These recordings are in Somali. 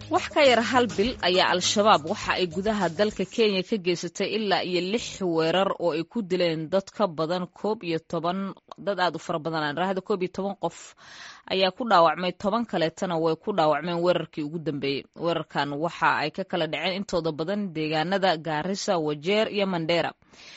wax ka yar hal bil ayaa al-shabaab waxa ay gudaha dalka kenya ka geysatay ilaa iyo lix weerar oo ay ku dileen dad ka badan koob iyo toban dad aad u fara badan aan raahda koob iyo toban qof ayaa ku dhaawacmay toban kaleetana way ku dhaawacmeen weerarkii ugu dambeeyey weerarkan waxa ay ka kala dhaceen intooda badan deegaanada gaarisa wajeer iyo mandheera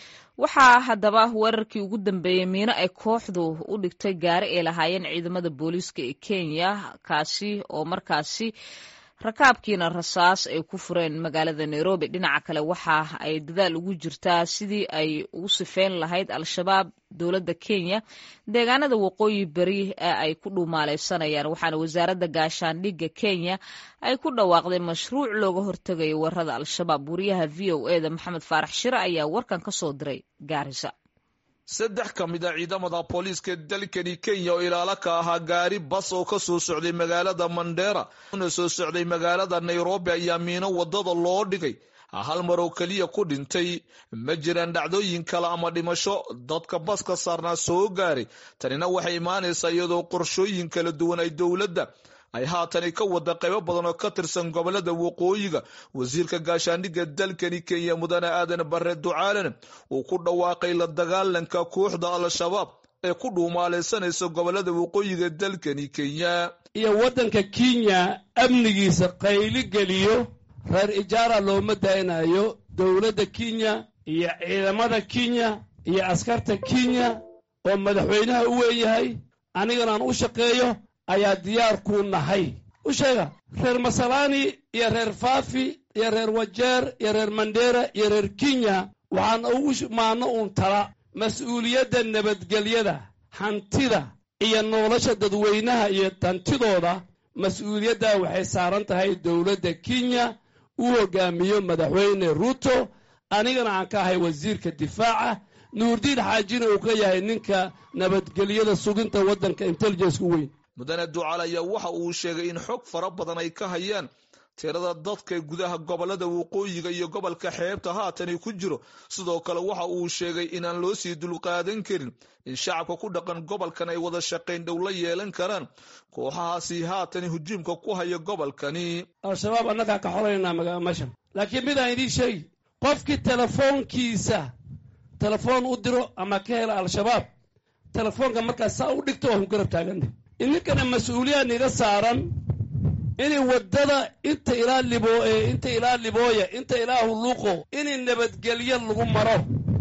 waxaa haddaba weerarkii ugu dambeeyey miino ay kooxdu u dhigtay gaari ay lahaayeen ciidamada booliiska ee kenya kaasi oo markaasi rakaabkiina rasaas ay ku fureen magaalada nairobi dhinaca kale waxa ay dadaal ugu jirtaa sidii ay ugu sifeyn lahayd al-shabaab dowladda kenya deegaanada waqooyi beri ee ay ku dhuumaaleysanayaan waxaana wasaaradda gaashaandhigga kenya ay ku dhawaaqday mashruuc looga hortegayo weerarada al-shabaab wariyaha v o eda maxamed faarax shire ayaa warkan ka soo diray gaarisa saddex ka mid a ciidamada booliiska dalkani kenya oo ilaalo ka ahaa gaari bas oo ka soo socday magaalada mandheera una soo socday magaalada nairobi ayaa miino wadada loo dhigay hal mar oo keliya ku dhintay ma jiraan dhacdooyin kale ama dhimasho dadka baska saarnaa soo gaaray tanina waxay imaanaysaa iyadoo qorshooyin kala duwan ay dowladda ay haatani ka wada qaybo badan oo ka tirsan gobolada waqooyiga wasiirka gaashaandhigga dalkani kenya mudane aadan bare ducaalana uu ku dhawaaqay la dagaalanka kooxda al-shabaab ee ku dhuumaaleysanaysa gobolada waqooyiga dalkani kenya iyo waddanka kenya amnigiisa qayli geliyo reer ijaara looma daynayo dowladda kenya iyo ciidamada kenya iyo askarta kenya oo madaxweynaha u weeyahay anigana aan u shaqeeyo ayaa diyaar kuu nahay u sheega reer masalaani iyo reer faafi iyo reer wajeer iyo reer mandheera iyo reer kenya waxaan ugu maano uun tala mas-uuliyadda nabadgelyada hantida iyo nolosha dadweynaha iyo hantidooda mas-uuliyaddaa waxay saaran tahay dowladda kenya uu hogaamiyo madaxweyne ruuto anigana aan ka ahay wasiirka difaaca nuurdiin xaajina uu ka yahay ninka nabadgelyada suginta waddanka intelligenska weyn mudane ducaal ayaa waxa uu sheegay in xog fara badan ay ka hayaan tirada dadka gudaha gobolada waqooyiga iyo gobolka xeebta haatani ku jiro sidoo kale waxa uu sheegay inaan loo sii dulqaadan karin in shacabka ku dhaqan gobolkan ay wada shaqayn dhow la yeelan karaan kooxahaasi haatani hujuumka ku haya gobolkani al-shabaab annagaa ka xolaynaa meeshan laakiin midaan idiin sheegi qofkii telefoonkiisa telefoon u diro ama ka hela al-shabaab telefoonka markaas saa u dhigto waa ku garab taagana idinkana mas-uuliyad niga saaran inay waddada inta ilaa libo inta ilaa libooya inta ilaa hulluuqo inay nabadgelyo lagu maro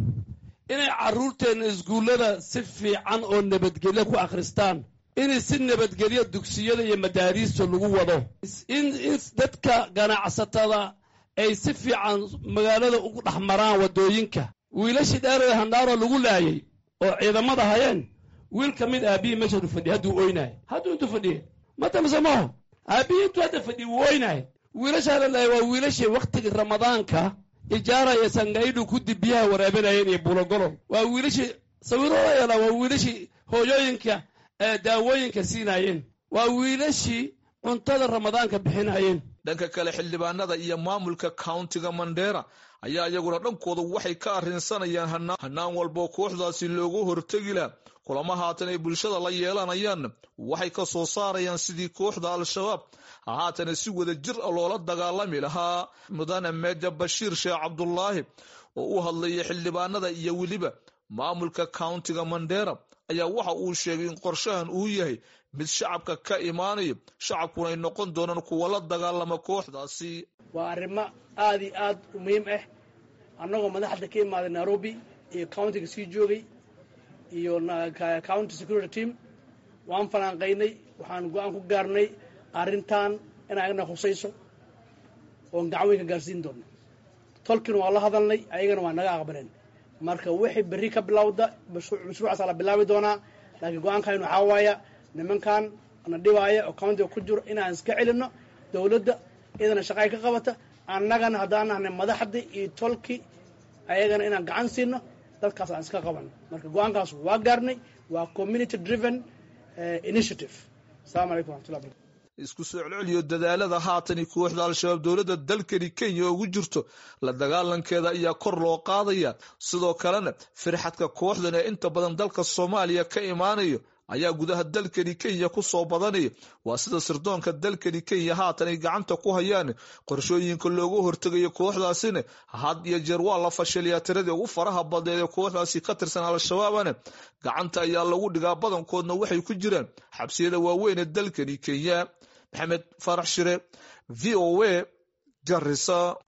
inay carruurteenna iskuullada si fiican oo nabadgelyo ku akhristaan inay si nabadgelyo dugsiyada iyo madaariista lagu wado in in dadka ganacsatada ay si fiican magaalada ugu dhex maraan waddooyinka wiilashii dheeree handhaaro lagu laayay oo ciidamada hayeen wiil ka mid aabihii meeshadu fadhiya hadduu oynahay hadduu intuu fadhiye matamse maaho aabihii intuu hadda fadhiye wuu oynahay wiilashaa la laayay waa wiilashii wakhtigii ramadaanka ijaara iyo sangaidhu kudib biyaha waraabinayeen iyo bulogolol waa wiilashii sawirooda yeelaa waa wiilashii hooyooyinka daawooyinka siinaayeen waa wiilashii cuntada ramadaanka bixinayeen dhanka kale xildhibaanada iyo maamulka countiga mandheera ayaa iyaguna dhankooda waxay ka arrinsanayaan hanaan walboo kooxdaasi loogu hortegi laha kulamo haatan ay bulshada la yeelanayaan waxay ka soo saarayaan sidii kooxda al-shabaab haatana si wada jir a loola dagaalami lahaa mudane meja bashiir sheekh cabdulaahi oo u hadlayay xildhibaanada iyo weliba maamulka countiga mandheera ayaa waxa uu sheegay in qorshahan uu yahay mid shacabka ka imaanayo shacabkuna ay noqon doonaan kuwa la dagaalama kooxdaasi waa arrimo aad iyo aad u muhiim ah annagoo madaxda ka imaaday nairobi iyo countiga sii joogay iyo county security team waan fanaanqaynay waxaan go-aan ku gaarnay arrintan inay agna khusayso oon gacan weyn ka gaarsiin doono tolkina waa la hadalnay ayagana waa naga aqbaleen marka wixii berri ka bilowda mashruucaasa la bilaabi doonaa laakiin go-aankan waxaa waaya nimankan na dhibaaya oo countiga ku jiro inaan iska celinno dowladda iyadana shaqaay ka qabata annagana haddaan nahnay madaxdii iyo tolki ayagana inaan gacan siino dadkaas aan iska qaban marka go-aankaas waa gaarnay waa community driven initiative asalamu calaykum waxatullah barkatu isku soo celceliyo dadaalada haatani kooxda al-shabaab dowladda dalkani kenya ugu jirto la dagaalankeeda ayaa kor loo qaadaya sidoo kalena firxadka kooxdan ee inta badan dalka soomaaliya ka imaanayo ayaa gudaha dalkani kenya kusoo badanaya waa sida sirdoonka dalkani kenya haatan ay gacanta ku hayaan qorshooyinka looga hortegayo kooxdaasina had iyo jeer waa la fashiliyaa tiradii ugu faraha badneed ee kooxdaasi ka tirsan al-shabaabana gacanta ayaa lagu dhigaa badankoodna waxay ku jiraan xabsiyada waaweyn ee dalkani kenya maxamed farax shire v o a garisa